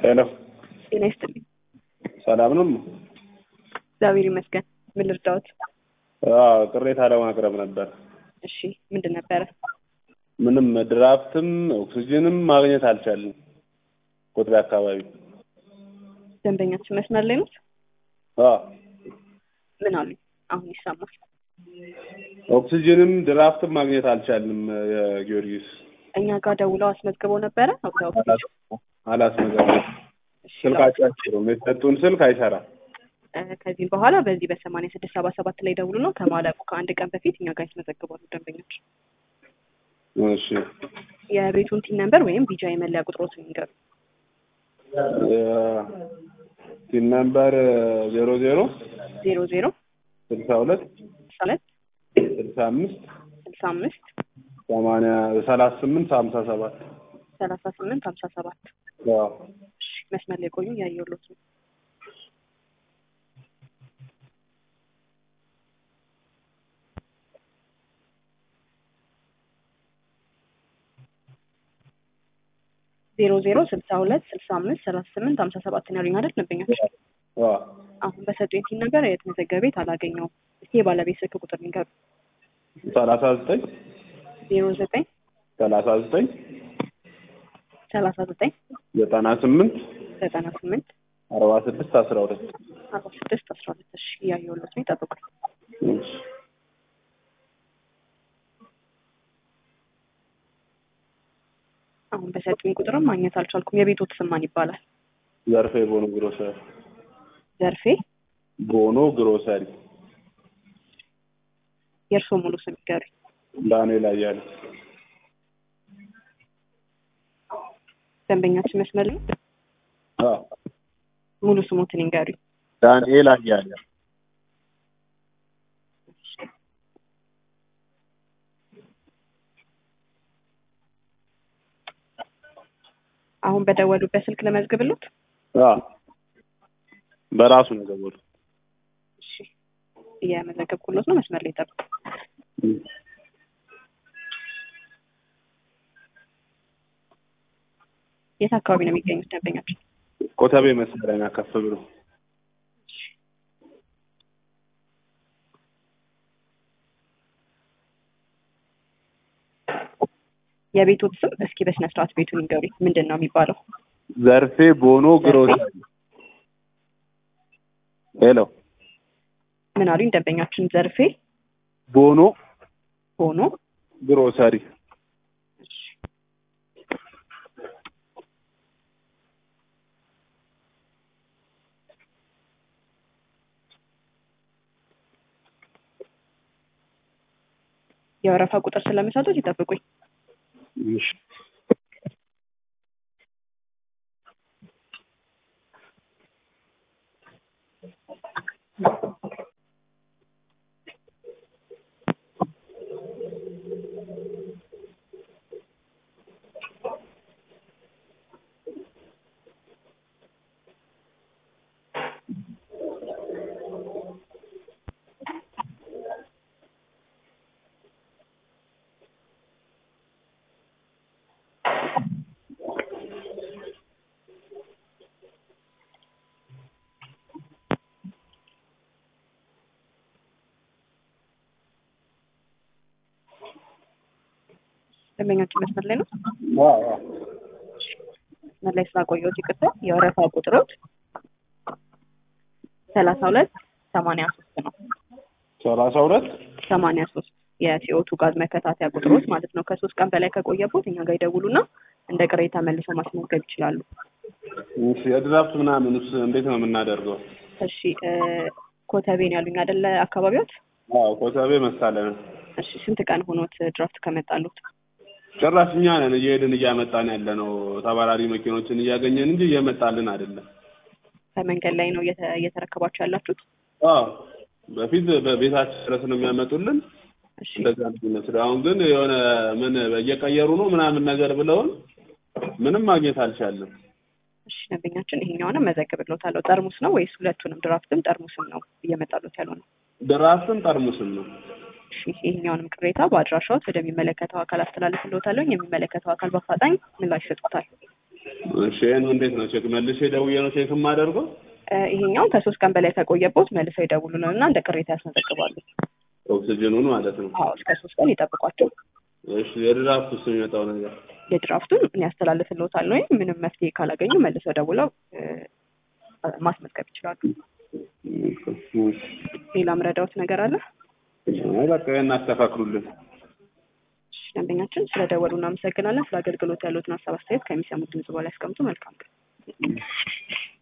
ሄሎ ጤና ይስጥልኝ። ሰላም ነው? እግዚአብሔር ይመስገን። ምን ልርዳዎት? አዎ ቅሬታ ለማቅረብ ነበር። እሺ ምንድን ነበረ? ምንም ድራፍትም ኦክሲጅንም ማግኘት አልቻልንም። ቁጥሬ አካባቢ ደንበኛችን መስመር ላይ ኖት? አዎ ምን አሉኝ? አሁን ይሰማል። ኦክሲጅንም ድራፍትም ማግኘት አልቻልንም። የጊዮርጊስ እኛ ጋር ደውለው አስመዝግበው ነበረ። አብዛው አላስመዘገቡም። ስልካቸው አይሰሩም። የሰጡን ስልክ አይሰራም። ከዚህም በኋላ በዚህ በሰማንያ ስድስት ሰባ ሰባት ላይ ደውሉ ነው ከማለቁ ከአንድ ቀን በፊት እኛ ጋር ያስመዘግባሉ ደንበኞች። እሺ የቤቱን ቲን ነምበር ወይም ቢጃ የመለያ ቁጥሮትን ይንገሩ። ቲን ነምበር ዜሮ ዜሮ ዜሮ ዜሮ ስልሳ ሁለት ስልሳ ሁለት ስልሳ አምስት ስልሳ አምስት ሰማንያ ሰላሳ ስምንት ሀምሳ ሰባት ሰላሳ ስምንት ሀምሳ ሰባት አዎ እሺ መስመር ላይ ቆዩ እያየሁሎት ነው። ዜሮ ዜሮ ስልሳ ሁለት ስልሳ አምስት ሰላሳ ስምንት ሀምሳ ሰባት ነው ያሉኝ አይደል ደንበኞች? አዎ አሁን በሰጡኝ ቲን ነገር የተመዘገበ ቤት አላገኘውም። እስኪ የባለቤት ስልክ ቁጥር ንገሩ። ሰላሳ ዘጠኝ ዜሮ ዘጠኝ ሰላሳ ዘጠኝ ሰላሳ ዘጠኝ ዘጠና ስምንት ዘጠና ስምንት አርባ ስድስት አስራ ሁለት አርባ ስድስት አስራ ሁለት እሺ እያየሁሎት ነው ይጠብቁኝ። እሺ አሁን በሰጡኝ ቁጥርም ማግኘት አልቻልኩም። የቤቶት ስም ማን ይባላል? ዘርፌ ቦኖ ግሮሰሪ ዘርፌ ቦኖ ግሮሰሪ የእርስዎ ሙሉ ስም ይገሩኝ። ዳንኤል አያሌው ደንበኛችን መስመር ላይ አዎ ሙሉ ስሞትን ይንገሩኝ። ዳንኤል አያሌው አሁን በደወሉበት ስልክ ለመዝግብሎት። አዎ በራሱ ነው የደወሉት። እሺ እየመዘገብኩሎት ነው። መስመር ላይ ጠብቁ። የት አካባቢ ነው የሚገኙት ደንበኛችን? ኮተቤ መሰለኝ ከፍ ብሎ የቤቶት ስም እስኪ በስነ ስርዓት ቤቱን ይንገሩኝ። ምንድን ነው የሚባለው? ዘርፌ ቦኖ ግሮሰሪ ሄሎ ምን አሉኝ ደንበኛችን? ዘርፌ ቦኖ ሆኖ ግሮሰሪ የወረፋ ቁጥር ስለሚሰጡት ይጠብቁኝ። እሺ ደንበኛችን መስመር ላይ ነው። አዎ አዎ መስመር ላይ ስላቆየሁት ይቅርታ። የወረፋ ቁጥሮት ሰላሳ ሁለት ሰማንያ ሶስት ነው። ሰላሳ ሁለት ሰማንያ ሶስት የሲኦቱ ጋዝ መከታተያ ቁጥሮት ማለት ነው። ከሶስት ቀን በላይ ከቆየቦት እኛ ጋር ይደውሉና እንደ ቅሬታ መልሰው ማስመዝገብ ይችላሉ። እሺ የድራፍት ምናምንስ እንዴት ነው የምናደርገው? እሺ እ ኮተቤን ያሉኝ አይደለ አካባቢዎት? አዎ ኮተቤ መሳለን እሺ ስንት ቀን ሆኖት ድራፍት ከመጣሉት? ጭራሽ እኛ ነን እየሄድን እያመጣን ያለ ነው። ተባራሪ መኪኖችን እያገኘን እንጂ እየመጣልን አይደለም። ከመንገድ ላይ ነው እየተ- እየተረከባችሁ ያላችሁት? አዎ በፊት በቤታችን ድረስ ነው የሚያመጡልን። እሺ እንደዛ ነው የሚመስለው። አሁን ግን የሆነ ምን እየቀየሩ ነው ምናምን ነገር ብለውን ምንም ማግኘት አልቻልንም። እሺ ደንበኛችን ይሄኛውንም መዘግብሎታለሁ። ጠርሙስ ነው ወይስ ሁለቱንም ድራፍትም ጠርሙስም ነው እየመጣሉት ያለው ነው? ድራፍትም ጠርሙስም ነው። እሺ ይሄኛውንም ቅሬታ በአድራሻዎት ወደሚመለከተው አካል አስተላልፍልዎታለሁ። የሚመለከተው አካል በአፋጣኝ ምላሽ ይሰጡታል። እሺ ይሄን እንዴት ነው ቼክ መልሼ ደውዬ ነው ቼክ የማደርገው? እ፣ ይሄኛው ከሶስት ቀን በላይ ከቆየቦት መልሰው ይደውሉልን እና እንደ ቅሬታ ያስመዘግባሉ። ኦክሲጅኑን ማለት ነው። አዎ እስከ ሶስት ቀን ይጠብቋቸው። እሺ የድራፍት ውስጥ የሚመጣው ነገር የድራፍቱን እኔ ያስተላልፍልዎታል ወይም ምንም መፍትሄ ካላገኙ መልሰው ደውለው እ፣ ማስመዝገብ ይችላሉ። ሌላ ምረዳዎት ነገር አለ? አይ በቃ ይሄን አስተካክሉልን። እሺ፣ ደንበኛችን ስለ ደወሉ እናመሰግናለን። ስለ አገልግሎት ያሉትን ሀሳብ አስተያየት ከሚሰሙት ድምጽ በላይ ያስቀምጡ። መልካም ቀን።